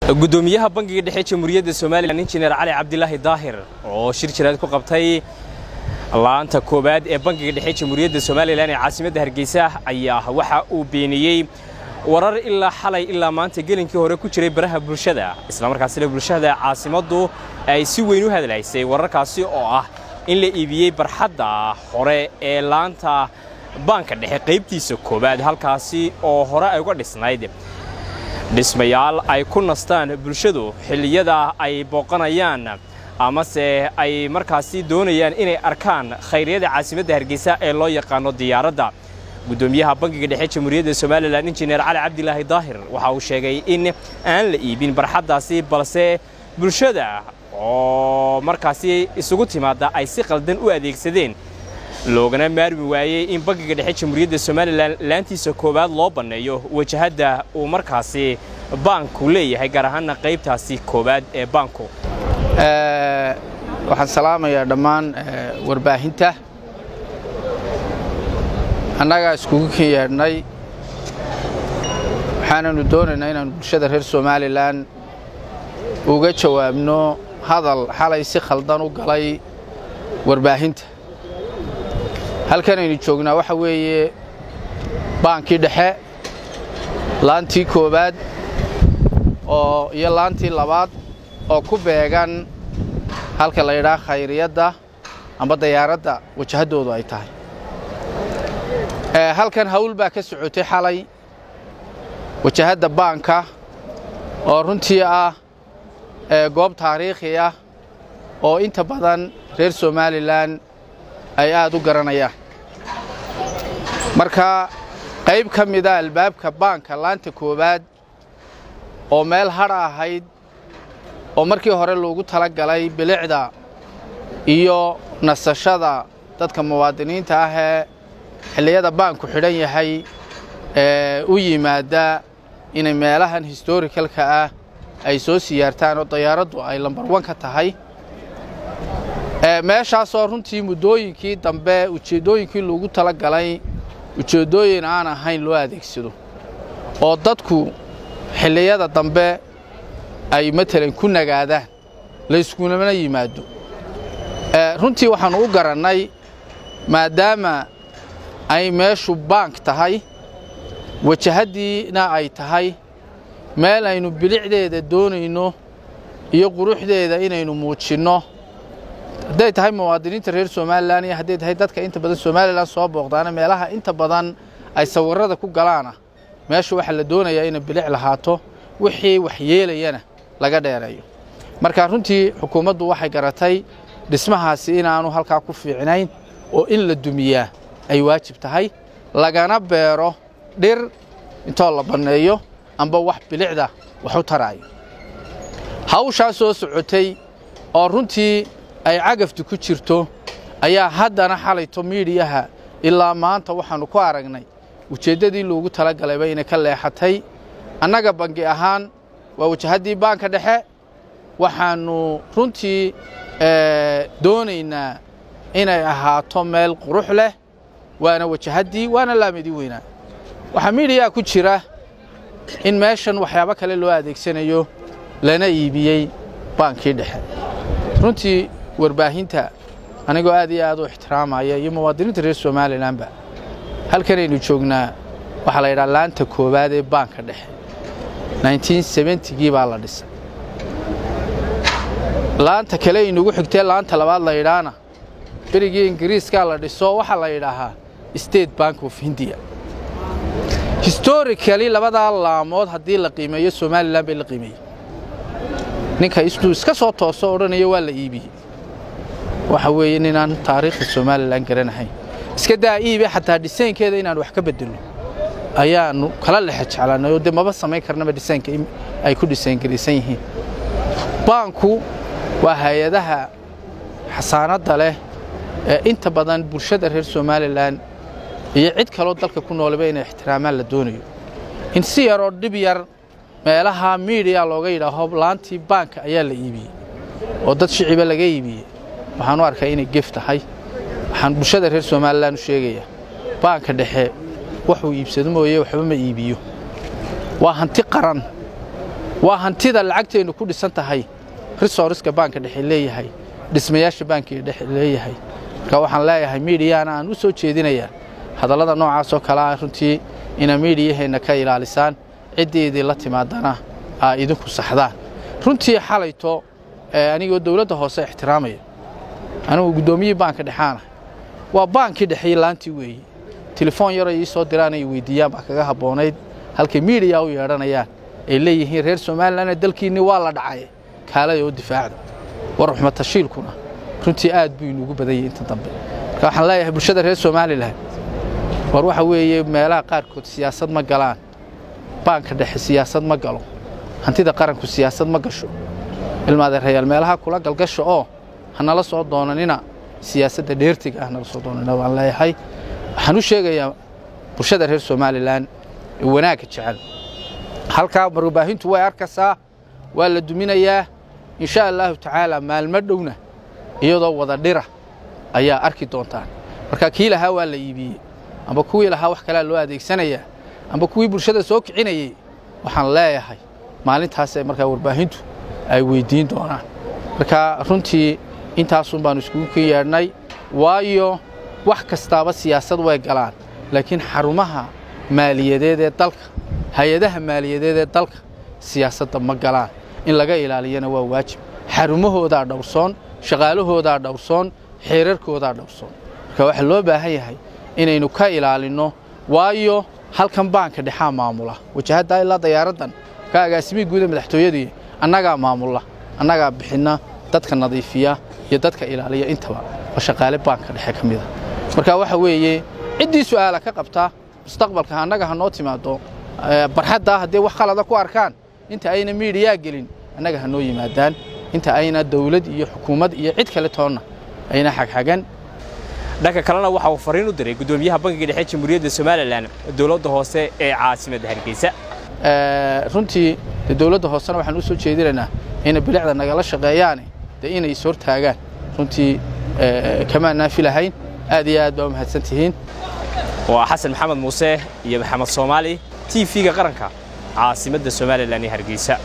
gudoomiyaha bangiga dhexe jamhuuriyadda somalilan injineer cali cabdilaahi daahir oo shir jiraad ku qabtay laanta koowaad ee bangiga dhexe jamhuuriyadda somalilan ee caasimadda hargeysa ayaa waxa uu beeniyey warar ilaa xalay ilaa maanta gelinkii hore ku jiray baraha bulshada islamarkaasina bulshada caasimaddu ay si weyn u hadlaysay wararkaasi oo ah in la iibiyey barxadda hore ee laanta baanka dhexe qaybtiisa koowaad halkaasi oo hore ay uga dhisnayd dhismayaal ay ku nastaan bulshadu xilliyada ay booqanayaan amase ay markaasi doonayaan inay arkaan khayryada caasimadda hargeysa ee loo yaqaano diyaaradda gudoomiyaha bangiga dhexe jamhuuriyadda somalilan injineer cali cabdilaahi daahir waxa uu sheegay in aan la iibin barxaddaasi balse bulshada oo markaasi isugu timaadda ay si qaldan u adeegsadeen loogana maarmi waayey in bangiga dhexe jamhuuriyadda somalilan laantiisa koowaad loo banneeyo wajahadda uu markaasi baanku leeyahay gaar ahaanna qaybtaasi koowaad ee baanku waxaan salaamayaa dhammaan warbaahinta annagaa iskugu ken yeedhnay waxaananu doonaynaa inaanu bulshada reer somalilan uga jawaabno hadal xalay si khaldan u galay warbaahinta halkanaynu joognaa waxa weeye baankii dhexe laantii koowaad oo iyo laantii labaad oo ku beegan halka la yidhaha khayriyadda amba dayaaradda wajahaddoodu ay tahay halkan hawl baa ka socotay xalay wajahadda baanka oo runtii ah goob taariikhi ah oo inta badan reer somalilan ay aad u garanayaan marka qayb ka mida albaabka baanka laanta koowaad oo meel hadha ahayd oo markii hore loogu tala galay bilicda iyo nasashada dadka muwaadiniinta ah ee xilliyada baanku xidhan yahay ee u yimaada inay meelahan historicalka ah ay soo siyaartaan oo dayaaraddu ay lambar wan ka tahay meeshaasoo runtii muddooyinkii dambe ujeeddooyinkii loogu tala galay ujeeddooyin aan ahayn loo adeegsado oo dadku xilliyada dambe ay matalan ku nagaadaan layskunamana yimaado runtii waxaannu u garannay maadaama ay meeshu baank tahay wajahaddiina ay tahay meel aynu bilicdeeda doonayno iyo quruxdeeda inaynu muujinno hadday tahay muwaadiniinta reer somalilan iyo hadday tahay dadka inta badan somalilan soo booqdaana meelaha inta badan ay sawirrada ku galaana meesha waxaa la doonayaa inay bilic lahaato wixii waxyeelayana laga dheereeyo marka runtii xukuumaddu waxay garatay dhismahaasi inaanu halkaa ku fiicnayn oo in la dumiyaa ay waajib tahay lagana beero dhir intoo la banneeyo amba wax bilicda wax u taraayo hawshaa soo socotay oo runtii ay cagaftu ku jirto ayaa haddana xalayto miidhiyaha ilaa maanta waxaannu ku aragnay ujeeddadii loogu tala galayba inay ka leexatay annaga bangi ahaan waa wajahaddii baanka dhexe waxaannu runtii doonaynaa inay ahaato meel qurux leh waana wajahaddii waana laamidii weynaa waxaa miidhiyaa ku jira in meeshan waxyaabo kale loo adeegsanayo lana iibiyey baankii dhexe runtii warbaahinta anigoo aad iyo aad u ixtiraamaya iyo muwaadiniinta reer somalilanba halkanaynu joognaa waxaa la yidhaha laanta koowaad ee baanka dhexe gii baa la dhisay laanta kale inugu xigtee laanta labaad la yidhaahna berigii ingiriiskaa la dhiso waxaa la yidhaahaa state bank of hindiya historicali labadaa laamood haddii la qiimeeyo somalilan bay la qiimeeyey ninka istuu iska soo tooso odhanayo waa la iibiyey waxa weeye ninaan taariikhda somalilan garanahayn iska daa iibe xataa dhisaynkeeda inaan wax ka bedelno ayaannu kala lexe jeclaanay oo dee maba samayn karnaba dhisaynka ay ku dhisayngaraysan yihiin baanku waa hay-adaha xasaanadda leh ee inta badan bulshada reer somalilan iyo cid kaloo dalka ku noolaba inay ixtiraamaan la doonayo in si yaroo dhib yar meelaha miidiya looga yidhaaho laantii baanka ayaa la iibiyey oo dad shiciba laga iibiyey waxaan u arkaa inay gef tahay waxaan bulshada reer somalilan u sheegayaa baanka dhexe waxuu iibsado mooye waxba ma iibiyo waa hanti qaran waa hantida lacagteennu ku dhisan tahay risooriska baanka dhexe leeyahay dhismayaasha baankiga dhexe leeyahay marka waxaan leeyahay miidiyana aan u soo jeedinayaa hadallada noocaasoo kale ah runtii ina miidiyaheenna ka ilaalisaan ciddii idinla timaadana aa idinku saxdaan runtii xalayto anigoo dowladda hoose ixtiraamaya anigu guddoomiyihii baanka dhexaana waa baankii dhexey laantii weeye telefoon yaroo ii soo diraan ay weydiiyaan baa kaga habboonayd halkay miidiya u yeedhanayaan ay leeyihiin reer somalilanna dalkiinni waa la dhacay kaalay oo difaacda war ruxmatashiilkuna runtii aad buu inuugu badan yahay inta dambe marka waxaan leeyahay bulshada reer somalilan war waxa weeye meelaha qaarkood siyaasad ma galaan baanka dhexe siyaasad ma galo hantida qaranku siyaasad ma gasho ilmaadeerayaal meelaha kula galgasha oo hanala soo doonanina siyaasadda dheertiga ah nala soo doonanina waan leeyahay waxaan u sheegayaa bulshada reer somalilan ee wanaagga jecel halkaa warbaahintu way arkaysaa waa la duminayaa insha allaahu tacaala maalmo dhowna iyadoo wada dhira ayaa arki doontaan marka kii lahaa waa la iibiyey amba kuwii lahaa wax kalea loo adeegsanayaa amba kuwii bulshada soo kicinayey waxaan leeyahay maalintaasee markaa warbaahintu ay weyddiin doonaan marka runtii intaasun baannu iskugu ka yeedhnay waayo wax kastaaba siyaasad way galaan laakiin xarumaha maaliyadeed ee dalka hay-adaha maaliyadeed ee dalka siyaasadda ma galaan in laga ilaaliyana waa waajib xarumahoodaa dhowrsoon shaqaalahoodaa dhowrsoon xeerarkoodaa dhowrsoon marka waxaa loo baahan yahay inaynu ka ilaalinno waayo halkan baanka dhexaa maamula wajahaddaa ilaa dayaaraddan ka agaasimihii guuda madaxtooyadii annagaa maamulla annagaa bixinna dadka nadiifiya iyo dadka ilaaliya intaba waa shaqaale baanka dhexe ka mida marka waxa weeye ciddii su'aala ka qabta mustaqbalka annaga ha noo timaado barxaddaa haddii wax khalada ku arkaan inta ayna miidiyaa gelin annaga ha noo yimaadaan inta ayna dawlad iyo xukuumad iyo cid kale toonna ayna xagxagan dhanka kalena waxa uu fariin u diray guddoomiyaha bankiga dhexe jamhuuriyadda somalilan dowladda hoose ee caasimadda hargeysa runtii dee dowladda hoosena waxaan u soo jeedinaynaa inay bilicda nagala shaqeeyaane dee inay is hortaagaan runtii kamaan naafi lahayn aad iyo aad baa u mahadsan tihiin waa xasan maxamed muuse iyo maxamed soomaali t v-ga qaranka caasimadda somalilan ee hargeysa